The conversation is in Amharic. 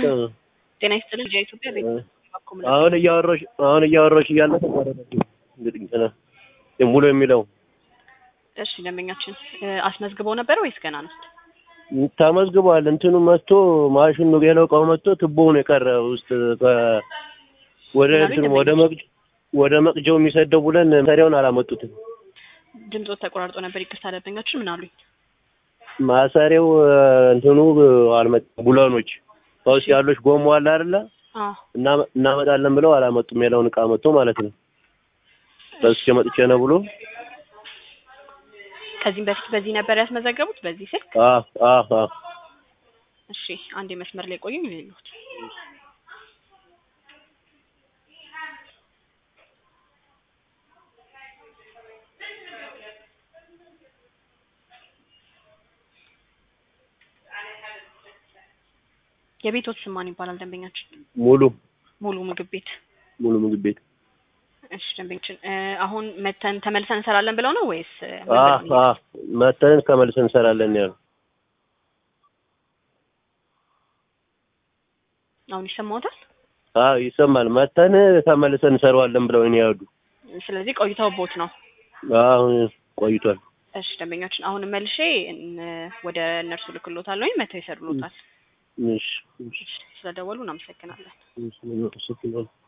ጤና ይስጥልኝ ልጅ ኢትዮጵያ ቤት አሁን እያወራሽ አሁን እያወራሽ እያለ ተቋረጠብኝ። እንግዲህ እንትና ሙሉ የሚለው እሺ ደንበኛችን አስመዝግበው ነበር ወይስ ገና ነው? ተመዝግቧል። እንትኑ መጥቶ ማሽኑ ሌላው እቃው መጥቶ ቱቦውን የቀረ ውስጥ ከ- ወደ እንትኑ ወደ መቅጅ ወደ መቅጃው የሚሰደው ብለን መሳሪያውን አላመጡትም። ድምፆት ተቆራርጦ ነበር። ይቅርታ ደንበኛችን ምን አሉኝ? ማሰሪያው እንትኑ አልመጣም። ቡለኖች ከውስጥ ያሉሽ ጎማ አለ አይደለ? አዎ እና- እናመጣለን ብለው አላመጡም። ሌላውን እቃ መጥቶ ማለት ነው። በስቼ መጥቼ ነው ብሎ ከዚህም በፊት በዚህ ነበር ያስመዘገቡት በዚህ ስልክ? አዎ አዎ አዎ እሺ አንዴ መስመር ላይ ቆዩ ይሉት የቤቶች ስም ማን ይባላል ደንበኛችን? ሙሉ ሙሉ ምግብ ቤት። ሙሉ ምግብ ቤት እሺ ደንበኛችን እ አሁን መተን ተመልሰን እንሰራለን ብለው ነው ወይስ እ ምን አዎ ብለው ነው? አዎ መተን ከመልሰን እንሰራለን ያሉ አሁን ይሰማዎታል? አዎ ይሰማል። መተን ተመልሰን እንሰራዋለን ብለው ነው ያሉ። ስለዚህ ቆይተው ቦት ነው። አሁን ቆይቷል። እሺ ደንበኛችን አሁን መልሼ እን- ወደ እነርሱ ልክሎታል ወይም መተው ይሰሩሎታል። እሺ እሺ ስለደወሉ እናመሰግናለን። እሺ